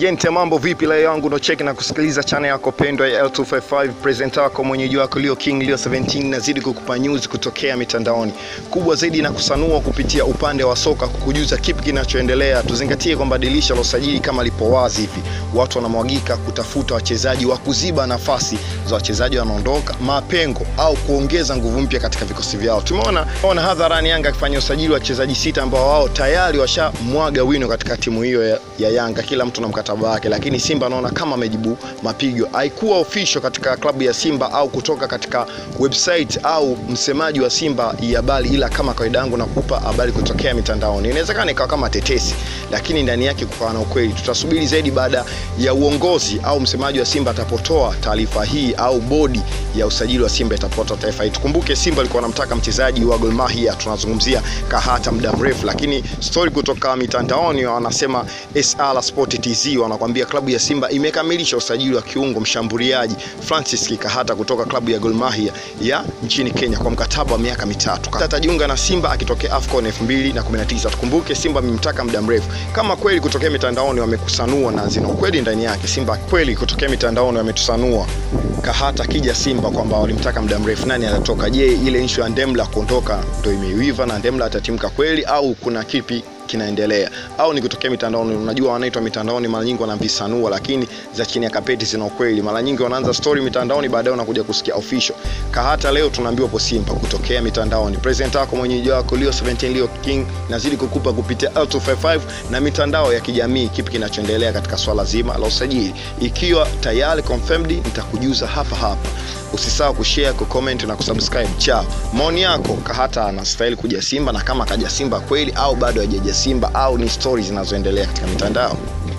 Gente, mambo vipi? Leo yangu no check na kusikiliza channel yako pendwa ya L255 presenter wako mwenyeji wako Leo King Leo 17 nazidi kukupa news kutokea mitandaoni kubwa zaidi na kusanua kupitia upande wa soka, kukujuza kipi kinachoendelea. Tuzingatie kwamba dirisha la usajili kama lipo wazi hivi, watu wanamwagika kutafuta wachezaji wa kuziba nafasi za wachezaji wanaondoka, mapengo au kuongeza nguvu mpya katika vikosi vyao. Tumeona ona hadharani Yanga akifanya usajili wa wachezaji sita ambao wao tayari washamwaga wino katika timu hiyo ya, ya Yanga, kila mtu na mkataba wake, lakini Simba naona kama amejibu mapigo. Haikuwa official katika klabu ya Simba au kutoka katika website au msemaji wa Simba ya habari, ila kama kawaida yangu nakupa habari kutokea mitandaoni. Inawezekana ikawa kama tetesi, lakini ndani yake kukawa na ukweli. Tutasubiri zaidi baada ya uongozi au msemaji wa Simba atapotoa taarifa hii au bodi ya usajili wa Simba itapotoa taarifa hii. Tukumbuke Simba alikuwa anamtaka mchezaji wa Gor Mahia, tunazungumzia Kahata muda mrefu, lakini story kutoka mitandaoni wanasema SR Sport TZ wanakwambia klabu ya Simba imekamilisha usajili wa kiungo mshambuliaji Francis Kahata kutoka klabu ya Gor Mahia ya nchini Kenya kwa mkataba wa miaka mitatu. Atajiunga na Simba akitokea AFCON 2019. Tukumbuke Simba amemtaka muda mrefu. Kama kweli kutokea mitandaoni wamekusanua na zina ukweli ndani yake, Simba kweli kutokea mitandaoni wametusanua Kahata akija Simba kwamba walimtaka muda mrefu, nani atatoka? Je, ile issue ya Ndemla kuondoka ndio imeiva na Ndemla atatimka kweli au kuna kipi kinaendelea au ni kutokea mitandaoni? Unajua, wanaitwa mitandaoni mara nyingi wanavisanua, lakini za chini ya kapeti zina ukweli. Mara nyingi wanaanza story mitandaoni, baadaye unakuja kusikia official. Kahata leo tunaambiwa po Simba kutokea mitandaoni. Presenter wako mwenyeji wako Leo 17 Leo King nazidi kukupa kupitia L255 na mitandao ya kijamii, kipi kinachoendelea katika swala zima la usajili. Ikiwa tayari confirmed, nitakujuza hapa hapa. Usisahau kushare, kucomment na kusubscribe. Chao, maoni yako, Kahata anastahili kuja Simba na kama kaja Simba kweli au bado hajaja Simba au ni stories zinazoendelea katika mitandao?